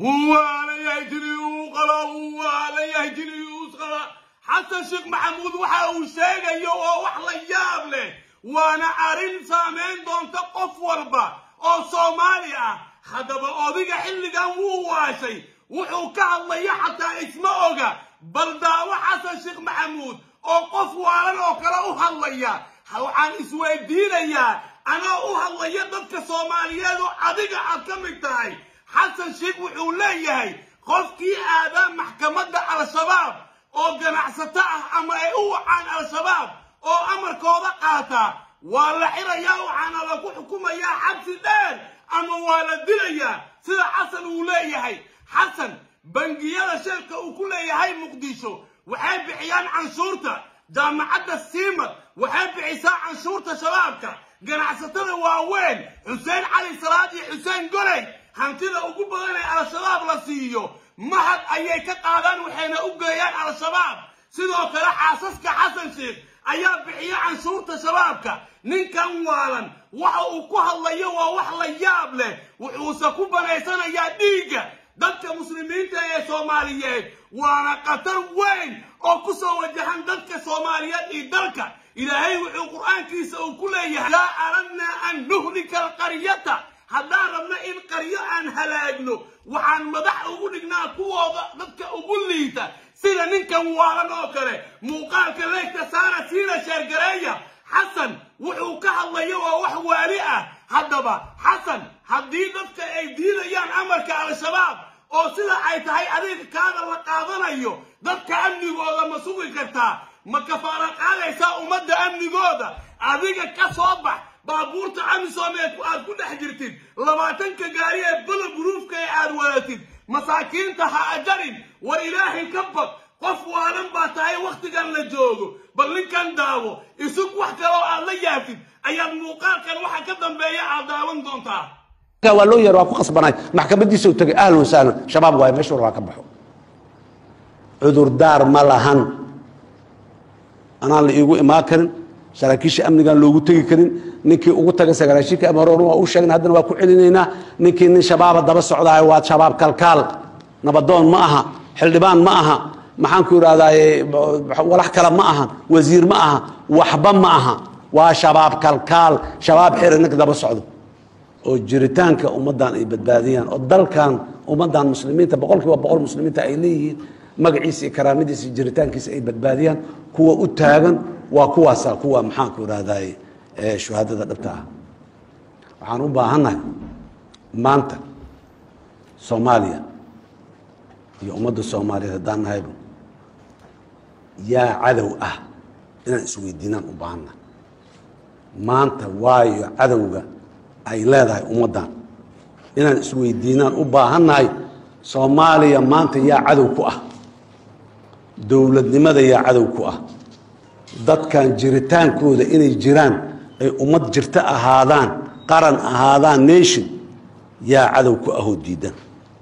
waalayahay tiliyuu qaba waalayahay tiliyuus qaba xasan sheekh maxamuud waxa uu sheegayo oo wax la yaab leh waana arrin saamayn doonta qof walba oo soomaali ah haddaba odiga xilligan wuu waashay wuxuu ka hadlaya xataa isma oga bal daawo xasan sheekh maxamuud oo qof waalan oo kale u hadlaya waxaan isweydiinayaa anaa u hadlaya dadka soomaaliyeed oo adiga aad ka mid tahay xasan sheekh wuxuu leeyahay qofkii aadaa maxkamadda al-shabaab oo ganacsato ah ama ay u wacaan al-shabaab oo amarkooda qaata waa la xirayaa waxaana lagu xukumayaa xabsi dheer ama waa la dilayaa sida xasan uu leeyahay xasan bangiyada sheelka uu ku leeyahay muqdisho waxay bixiyaan canshuurta jaamacadda siimad waxay bixisaa canshuurta shabaabka ganacsatada waaweyn xuseen cali salaad iyo xuseen goley hantida ugu badan ee al-shabaab la siiyo mahad ayay ka qaadaan waxayna u geeyaan al-shabaab sidoo kale xaasaska xasan sheekh ayaa bixiya canshuurta shabaabka ninkan waalan waxa uu ku hadlayo waa wax la yaab leh wuxuuse ku banaysanayaa dhiigga dadka muslimiinta ee soomaaliyeed waana khatar weyn oo ku soo wajahan dadka soomaaliyeed iyo dalka ilaahay wuxuu qur'aankiisa uu ku leeyahay laa aradnaa an nuhlika alqaryata haddaan rabno in qaryo aan halaagno waxaan madax ugu dhignaa kuwooda dadka ugu liita sida ninkan waalan oo kale muuqaalka leegta saara siina sheergareeya xasan wuxuu ka hadlayo waa wax waali ah haddaba xasan haddii dadka ay diidayaan amarka al-shabaab oo sida ay tahay adiga kaada la qaadanayo dadka amnigooda ma sugi kartaa ma kafaara qaadaysaa ummadda amnigooda adiga ka soo bax baabuurta amisomeed aad ku dhex jirtid labaatanka gaari ee bala buruufka ee aad wadatid masaakiinta ha ajarin war ilaahay ka bad qof waalan baa tahay wakhtigan la joogo bal ninkan daawo isug wax kaloo aad la yaafid ayaad muuqaalkan waxa ka dambeeya aad daawan doontaa waa loo yeer waa ku qasbanaay maxkamadiisa u tagay ahlan wasahlan shabaab waayo meesha war waa ka baxo cudurdaar ma lahan anaan la iigu imaan karin saraakiisha amnigaan loogu tegi karin ninkii ugu tagay sagaashiinka amaroon waa u sheegna haddana waa ku celinaynaa ninkii nin shabaaba daba socdaayo waa shabaab kalkaal nabadoon ma aha xildhibaan ma aha maxaan ku idhahdaaye walax kale ma aha wasiir ma aha waxba ma aha waa shabaab kalkaal shabaab xira ninka daba socdo oo jiritaanka ummaddan ay badbaadiyaan oo dalkan ummaddan muslimiinta boqol kiiba boqol muslimiinta ay leeyihiin magaciisa iyo karaamadiisa iyo jiritaankiisa ay badbaadiyaan kuwa u taagan waa kuwaasa kuwa maxaanku idhahdaye shuhaadada dhabta ah waxaan u baahannahay maanta soomaaliya iyo ummadda soomaaliyeed haddaan nahayba yaa cadow ah inaan isweydiinaan u baahannahay maanta waayo cadowga ay leedahay ummaddan inaan isweydiinaan u baahannahay soomaaliya maanta yaa cadow ku ah dowladnimada yaa cadow ku ah dadkan jiritaankooda inay jiraan ay ummad jirto ahaadaan qaran ahaadaan nation yaa cadow ku ahoo diidan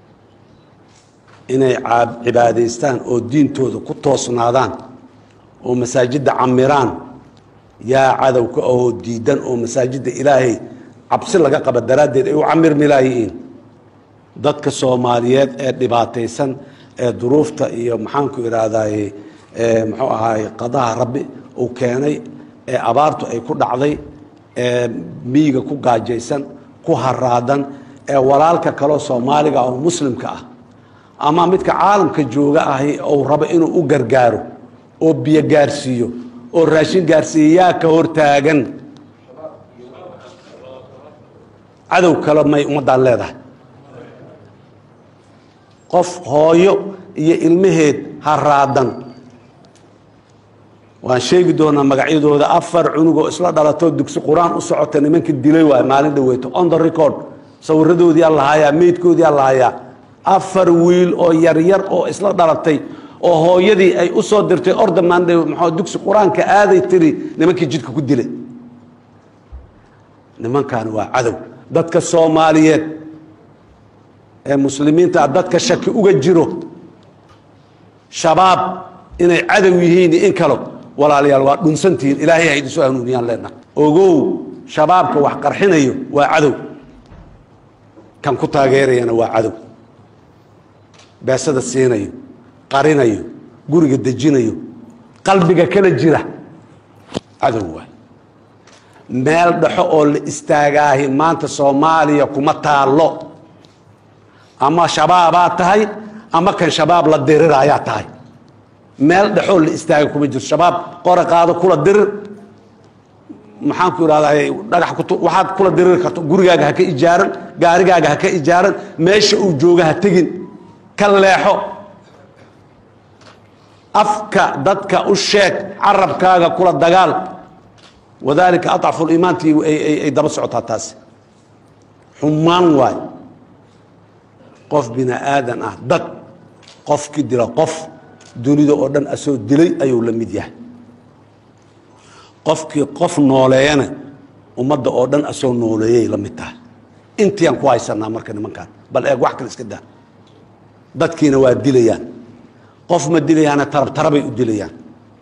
inay cibaadaystaan oo diintooda ku toosnaadaan oo masaajidda camiraan yaa cadow ku ahoo diidan oo masaajidda ilaahay cabsi laga qaba daraaddeed ay u camirmi laayihiin dadka soomaaliyeed ee dhibaataysan ee duruufta iyo maxaanku idhaahdaye muxuu ahaay qadaha rabbi uu keenay ee abaartu ay ku dhacday ee miyiga ku gaajaysan ku haraadan ee walaalka kaleo soomaaliga oo muslimka ah ama midka caalamka jooga ahi uu rabo inuu u gargaaro oo biyo gaarsiiyo oo raashin gaarsiiyo yaa ka hortaagan cadow kale may ummaddaan leedahay qof hooyo iyo ilmaheed haraadan waan sheegi doonaa magacyadooda afar cunugoo isla dhalatoo dugsi qur-aan u socota nimanka dilay waay maalin dhaweyto on the record sawiradoodiyaa lahayaa meydkoodiyaa lahayaa afar wiil oo yaryar oo isla dhalatay oo hooyadii ay u soo dirtay ordamanday mxuu dugsi qur-aanka aaday tiri nimankii jidka ku dilay nimankaani waa cadow dadka soomaaliyeed ee muslimiinta dadka shaki uga jiro shabaab inay cadow yihiin in kalo walaalayaal waa dhunsantihiin ilaahay ha idinsoo hanuuniyaan leenaha ogow shabaabka wax qarxinayo waa cadow kan ku taageerayana waa cadow beesada siinayo qarinayo guriga dejinayo qalbiga kala jira cadow waay meel dhexo oo la istaagaahi maanta soomaaliya kuma taallo ama shabaabaa tahay ama kan shabaab la diriraayaa tahay meel dhexoo la istaaga kuma jirto shabaab qora qaado kula dirir maxaan ku idhahdaa dhagax ku waxaad kula diriri karto gurigaaga ha ka ijaaran gaarigaaga ha ka ijaaran meesha uu jooga ha tegin ka leexo afka dadka u sheeg carabkaaga kula dagaal wadalika aطcafu liimaantii ay daba socotaa taasi xumaan waay qof bini aadan ah dad qofki dila qof dunida oo dhan asoo dilay ayuu la mid yahay qofkii qof nooleeyana ummadda oo dhan asoo nooleeyay la mid tahay intiiyaan ku haysanaa marka nimankaan bal eeg wax kale iska daa dadkiina waa dilayaan qof ma dilayaana tarab tarabay u dilayaan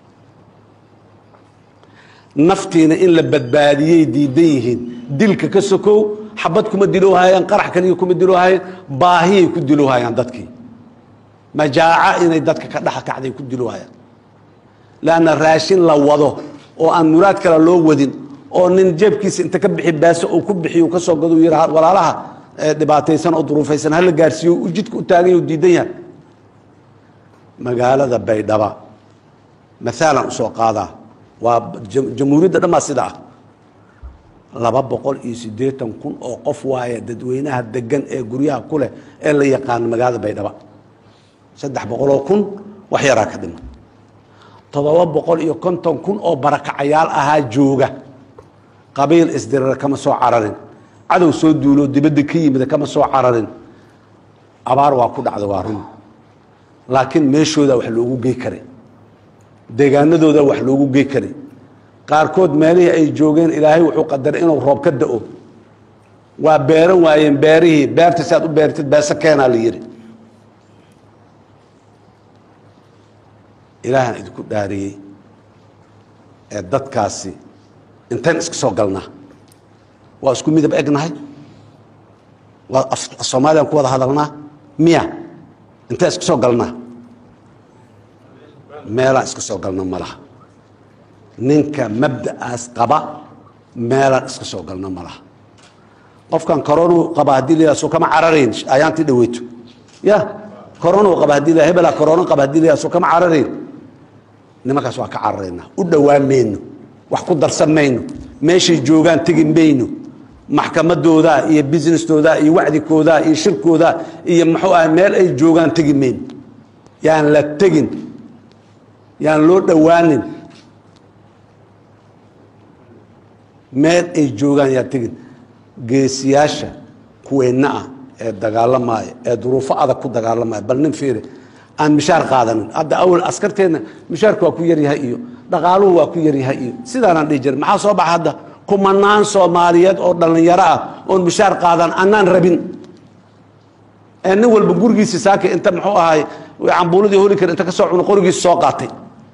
naftiina in la badbaadiyey diidan yihiin dilka ka sokow xabad kuma diloohayaan qarax kaliya kuma diloohayaan baahiyay ku diloohayaan dadkii majaaca inay dadka ka dhexa kacday ku diloohayaan leanna raashin la wado oo aan muraad kale loo wadin oo nin jeebkiisa inta ka bixi baaso uu ku bixiy ka soo gado yih walaalaha dhibaataysan oo duruufaysan hala gaarsiiyo u jidka u taagan yahy u diidan yahay magaalada baydhaba maalan usoo qaadaa waa jamhuuriyadda dhan baa sida ah laba boqol iyo siddeetan kun oo qof waaya dadweynaha degan ee guryaha ku leh ee la yaqaano magaalada baydhaba saddex boqoloo kun wax yaraa ka dhima toddoba boqol iyo konton kun oo barakacayaal ahaa jooga qabiil isdirira kama soo cararin cadow soo duuloo dibadda ka yimida kama soo cararin abaar waa ku dhacda waa run laakiin meeshooda wax loogu gey karay deegaanadooda wax loogu gey karay qaarkood meelihii ay joogeen ilaahay wuxuu qadaray inuu roob ka da-o waa beeran waayeen beerihii beerta si aad u beertid beese keenaa la yidhi ilaahaan idinku dhaariyey ee dadkaasi intayn iska soo galnaa waa isku midab egnahay waa soomaaliyaan ku wada hadalnaa miya intaan iska soo galnaa meelaan iska soo galna ma laha ninka mabda'aas qaba meelaan iska soo galna ma laha qofkan koronuu qaba haddii la yidhaha soo kama cararayn ayaantii dhaweyto ya koronuu qaba haddii la hebelaa korono qaba haddii la yidhaha soo kama cararayn nimankaas waa ka cararaynaa u dhowaan mayno wax ku darsan mayno meeshay joogaan tegi mayno maxkamadoodaa iyo businessdoodaa iyo wacdikoodaa iyo shirkoodaa iyo muxuu ah meel ay joogaan tegi mayno yaan la tegin yaan loo dhowaanin meel ay joogaan yaan tegin geesiyaasha kuweenna ah ee dagaalamaya ee duruufo adag ku dagaalamaya bal nin fiiri aan mishaar qaadanin hadda awal askarteenna mishaarku waa ku yaryahay iyo dhaqaaluhu waa ku yaryahay iyo sidaanaan dhihi jirin maxaa soo baxa hadda kumanaan soomaaliyeed oo dhallinyaro ah oon mishaar qaadan annaan rabin ee nin walba gurigiisi saaka inta muxuu ahay cambuuladii holi kara inta ka soo cuno qorigiisi soo qaatay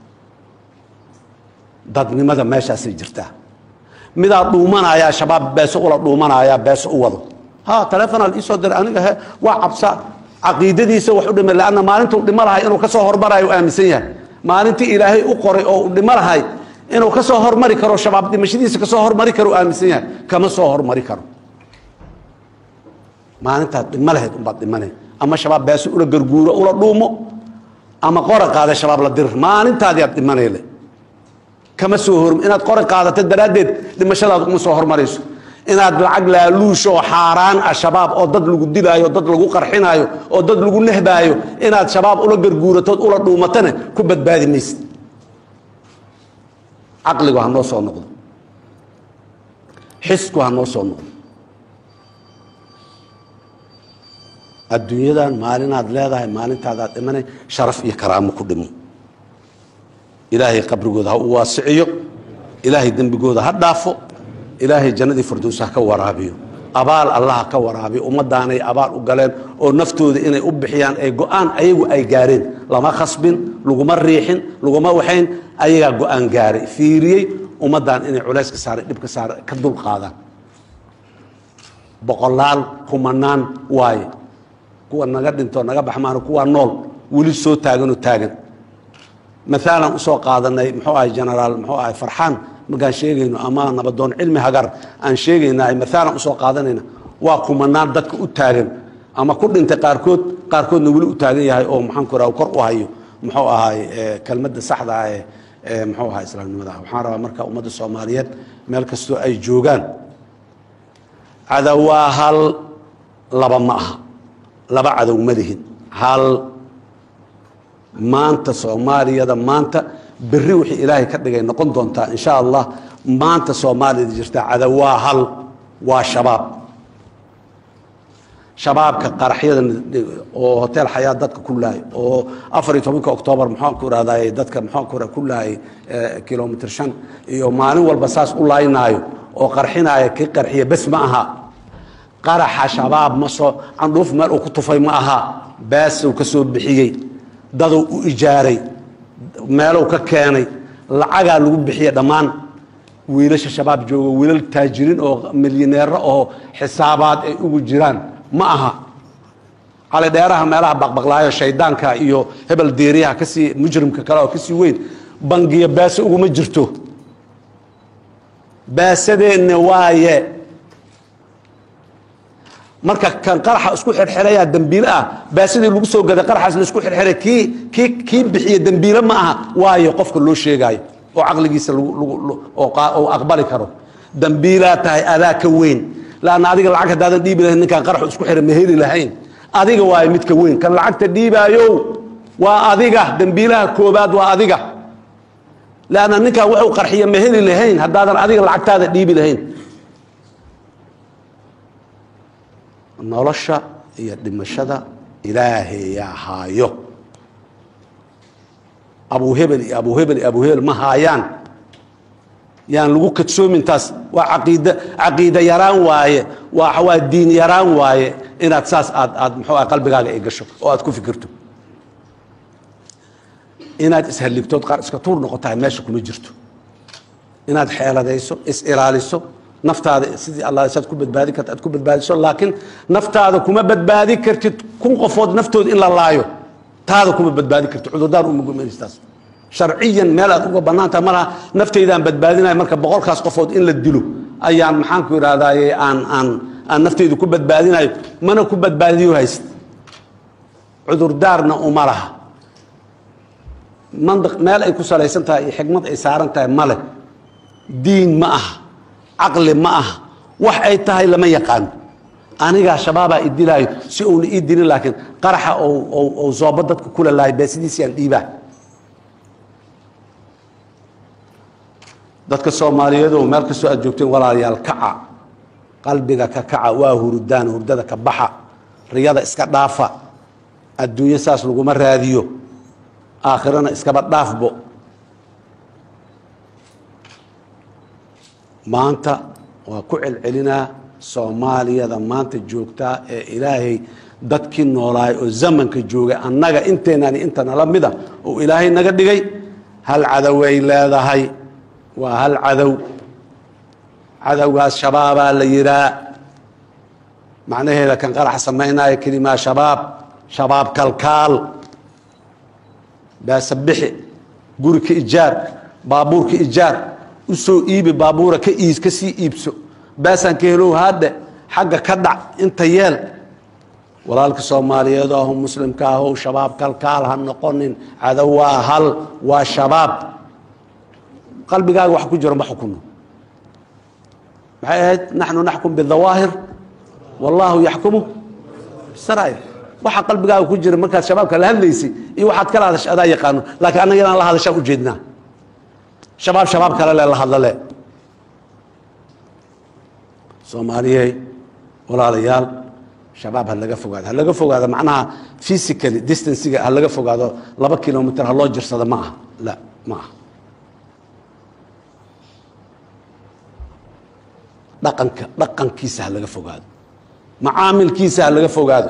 dadnimada meeshaasay jirtaa midaa dhuumanayaa shabaab beeso ula dhuumanayaa beeso u wado ha taleefonaal iisoo diray aniga he waa cabsa caqiidadiisa wax u dhimay lanna maalintuu dhimo lahay inuu ka soo hormarayo u aaminsan yahay maalintii ilaahay u qoray oo u dhimo lahay inuu ka soo hormari karo shabaab dhimashadiisa ka soo hormari karo u aaminsan yahay kama soo hormari karo maalintaad dhimo lahayd unbaad dhimane ama shabaab beeso ula garguuro ula dhuumo ama qora qaada shabaab la dirir maalintaadiaad dhimaneyle kama soo hor inaad qora qaadato daraaddeed dhimashadaada uma soo hormarayso inaad lacag laaluusho oo xaaraan ah shabaab oo dad lagu dilaayo dad lagu qarxinaayo oo dad lagu nehbaayo inaad shabaab ula garguuratood ula dhuumatana ku badbaadi maysid caqligu ha noo soo noqdo xisku ha noo soo noqdo adduunyadan maalinaad leedahay maalintaadaad dhimanay sharaf iyo karaamo ku dhimo ilaahay qabrigooda ha u waasiciyo ilaahay dembigooda ha dhaafo ilaahay jannadii firdowsa ha ka waraabiyo abaal allah ha ka waraabiyo ummadaanay abaal u galeen oo naftooda inay u bixiyaan ee go-aan ayagu ay gaareen lama khasbin laguma riixin laguma waxayn ayagaa go-aan gaaray fiiriyey ummaddan inay culayska saaray dhibka saaray ka dul qaadaan boqolaal kumanaan waaye kuwa naga dhinto naga baxmaano kuwa nool weli soo taaganoo taagan maalan usoo qaadanay muxuu ahay genaraal muxuu ahay farxaan markaan sheegayno ama nabadoon cilmi hagar aan sheegayna maalan usoo qaadanayna waa kumanaan dadka u taagan ama ku dhintay qaarkood qaarkoodna weli u taagan yahay oo maxaan ku raha kor u hayo muxuu ahay kelmadda saxda ah ee muxuu ahaa islaamnimada waxaan rabaa marka ummadda soomaaliyeed meel kastoo ay joogaan cadow waa hal laba ma aha laba cadow ma lihin hal maanta soomaaliyada maanta berri wixii ilaahay ka dhigay noqon doontaa insha allah maanta soomaaliyada jirta cadow waa hal waa shabaab shabaabka qaraxyada oo hotel xayaa dadka ku laayay oo afar iyo tobanka oktoobar maxaan ku irahday dadka maxaan ku ku laayay kilomitr shan iyo maalin walba saas u laaynaayo oo qarxinaya kii qarxiya bes ma aha qaraxa shabaab ma soo candhuuf meel uu ku tufay ma aha baasow ka soo bixiyey dadou u ijaaray meelow ka keenay lacagaa lagu bixiya dhammaan wiilasha shabaab jooga wiilal taajiriin oo milyaneero oo xisaabaad ay ugu jiraan ma aha cali dheeraha meelaha baqbaqlaayo shaydaanka iyo hebel deeriyaha kasii mujrimka kale oo kasii weyn bangiya baase uguma jirto baasadeenna waaye marka kan qaraxa isku xirxirayaa dembiile ah baasadii lagu soo gaday qaraxaas la isku xirxiray kii kii kii bixiya dembiile ma aha waayo qofka loo sheegaayo oo caqligiisa oo aqbali karo dembiilaa tahay adaa ka weyn laanna adiga lacag haddaadan dhiibi lahayn ninkaan qaraxu isku xira ma heli lahayn adiga waayo midka weyn kan lacagta dhiibaayo waa adiga dembiilaha koobaad waa adiga lanna ninkaan wuxuu qarxiya ma heli lahayn haddaadan adiga lacagtaada dhiibi lahayn nolosha iyo dhimashada ilaahayaa haayo abu hebel iyo abu hebel iyo abu hebel ma haayaan yaan lagu kadsoomin taas waa caqiid caqiida yaraan waaye waa waa diin yaraan waaye inaad saas aad aad muxuu ah qalbigaaga ay gasho oo aad ku fikirto inaad ishalligtood qaar iska tuur noqotahay meesha kuma jirto inaad xeeladayso is-ilaaliso naftaada sidii alla saad ku badbaadi karta aad ku badbaadiso laakiin naftaada kuma badbaadi kartid kun qofood naftood in la laayo taada kuma badbaadi kartid cudurdaar uma gumanaystaas sharciyan meel aad uga bannaantaha malaha naftaydaan badbaadinaya marka boqolkaas qofood in la dilo ayaan maxaanku idhahdaaye aan aan aan naftaydu ku badbaadinayo mana ku badbaadiyo hayst cudurdaarna uma laha mandiq meel ay ku salaysan tahay iyo xikmad ay saaran tahay male diin ma aha caqli ma aha wax ay tahay lama yaqaano anigaa shabaabaa idilaayo si uuna ii dilin laakiin qaraxa ou zoobo dadka kula laayo beesidiisiyaan dhiibaa dadka soomaaliyeed oo meel kastoo aad joogteen walaalayaal kaca qalbiga ka kaca waa hurdaan hurdada ka baxa riyada iska dhaafa adduunyo saas laguma raadiyo aakhirana iskaba dhaafbo maanta waa ku celcelinaa soomaaliyada maanta joogtaa ee ilaahay dadkii noolaay oo zamanka joogay annaga inteenani inta nala mida oo ilaahay naga dhigay hal cadoway leedahay waa hal cadow cadowgaas shabaabaa la yihaa macnaheeda kan qarax samaynaya kelimaa shabaab shabaab kalkaal baasabixi guri ka ijaar baabuur ka ijaar u soo iibi baabuura ka iis ka sii iibso baasaan ka helow haadhe xagga ka dhac inta yeel walaalka soomaaliyeed ahu muslimka ahow shabaab kalkaal ha noqonin cadow waa hal waa shabaab qalbigaaga wax ku jiro ma xukuno maxay ahayd naxnu naxkum bidawaahir wallaahu yaxkumu bisaraa'ir waxa qalbigaaga ku jira markaad shabaabka la hadlaysay iyo waxaad kala hadasha adaa yaqaano laakiin annaga inaan la hadashaan ujeednaa shabaab shabaab kale le la hadlale soomaaliyey walaalayaal shabaab ha laga fogaado ha laga fogaado macnaha physically distanciga ha laga fogaado laba kilomitr ha loo jirsado ma aha la ma aha dhaqanka dhaqankiisa ha laga fogaado macaamilkiisa ha laga fogaado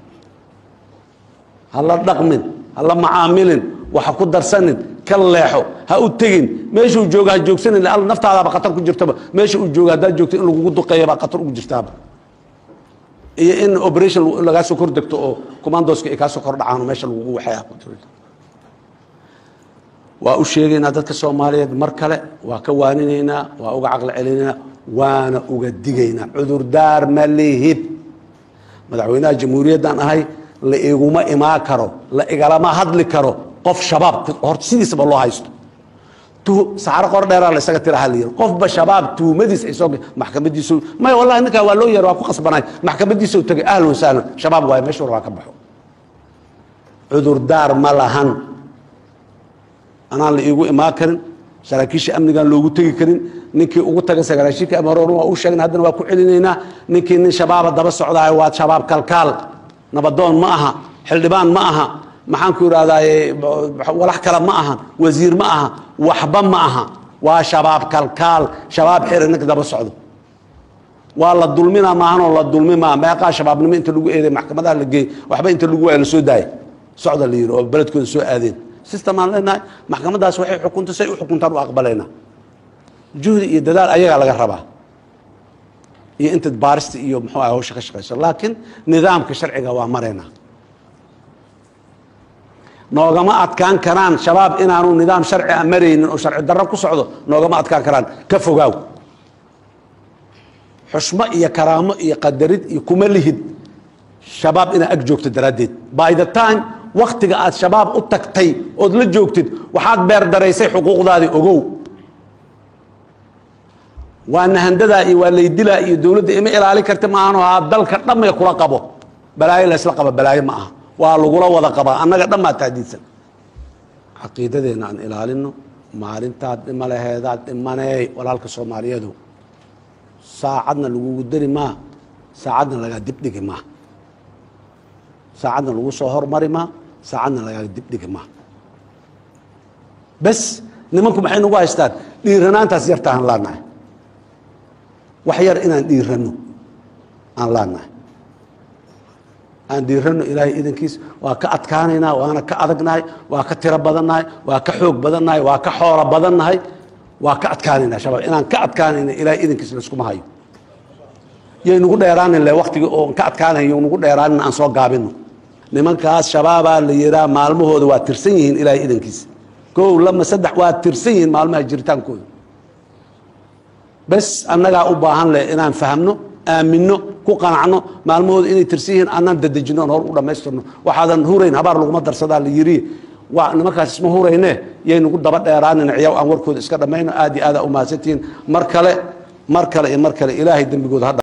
ha la dhaqmin ha la macaamilin waxa ku darsanin ka leexo ha u tegin meeshuu jooga ha joogsanin alla naftaadaaba khatar ku jirtaba meesha uu jooga haddaad joogto in lagugu duqeeya baa khatar ugu jirtaaba iyo in operation lagaa soo kor degto oo commandoska ay kaa soo kor dhacaan oo meesha lagugu waxay waa u sheegaynaa dadka soomaaliyeed mar kale waa ka waaninaynaa waa uga caqli celinaynaa waana uga digaynaa cudurdaar ma lihid madaxweynaha jamhuuriyaddan ahay la iguma imaan karo la igalama hadli karo qof shabaab horta sidiisaba loo haysto saxaro qor dheeraa la isaga tira haliyir qofba shabaab tuhumadiis ay soo maxkamadiisu maya wallahi ninkaa waa loo yeer waa ku qasbanay maxkamadiisa u tagay ahlan wasahlan shabaab waaye meesha war waa ka baxo cudurdaar ma lahan anaan la iigu imaan karin saraakiisha amnigaan loogu tegi karin ninkii ugu taga sagaraashiinka amaroon waa u sheegna haddana waa ku celinaynaa ninkii nin shabaaba daba socdaayo waa shabaab kalkaal nabadoon ma aha xildhibaan ma aha maxaan ku idhahdaaye walax kale ma aha wasiir ma aha waxba ma aha waa shabaab kalkaal shabaab xiri ninka daba socdo waa la dulmina maahanoo la dulmimaa meeqaa shabaabnimo inta lagu eeday maxkamadaha la geeyey waxba inta lagu waaya la soo daaya socda la yidhi oo beledkooda soo aadeen system aan leenahay maxkamadaas waxay xukunta say u xukuntaan u aqbalayna juhdi iyo dadaal ayagaa laga rabaa iyo inta baarista iyo muxuu ah hawsha ka shaqayso laakiin nidaamka sharciga waa maraynaa noogama adkaan karaan shabaab inaanu nidaam sharci a maraynin oo sharci darro ku socdo noogama adkaan karaan ka fogaaw xushmo iyo karaamo iyo qadarid iyo kuma lihid shabaab inaad ag joogto daraaddeed by the time waktiga aad shabaab u tagtay ood la joogtid waxaad beer daraysay xuquuqdaadii ogow waa nahandadaa iyo waa laydilaa iyo dowladda ima ilaalin karta maahanoo haa dalka dhammay kula qabo balaayo laysla qabo balaayo ma aha waa lagula wada qabaa annaga dhammaa taadiidsan caqiidadeenna aan ilaalino maalintaad dhima laheedaad dhimaneey walaalka soomaaliyeedu saacadna lagugu dari maa saacadna lagaa dibdhigi maa saacadna lagu soo hormari maa saacadna lagaa dibdhigi maa bes nimanku maxay nagu haystaan dhiiranaantaas yarta aan laanahay wax yar inaan dhiiranno aan laanahay aan dhiiranno ilaahay idankiis waa ka adkaanaynaa waana ka adagnahay waa ka tiro badannahay waa ka xoog badannahay waa ka xoolo badannahay waa ka adkaanaynaa shabaab inaan ka adkaanayna ilaahay idankiis layskuma hayo yay nagu dheeraanin le waktigii oo ka adkaanayo nagu dheeraanin aan soo gaabino nimankaas shabaabaa la yihaa maalmahooda waa tirsan yihiin ilaahay idankiis kow lama saddex waa tirsan yihiin maalmaha jiritaankooda bes annagaa u baahan leh inaan fahmno aaminno ku qanacno maalmahooda inay tirsan yihiin anaan dadejino on hor u dhammaystirno waxaadan hurayn habaar laguma darsadaa la yiri waa nimankaas isma hurayne yay nagu daba dheeraanin ciyaw aan warkooda iska dhammayno aad iyo aadaa u mahadsantihiin mar kale mar kale iyo mar kale ilaahay dembigooda ha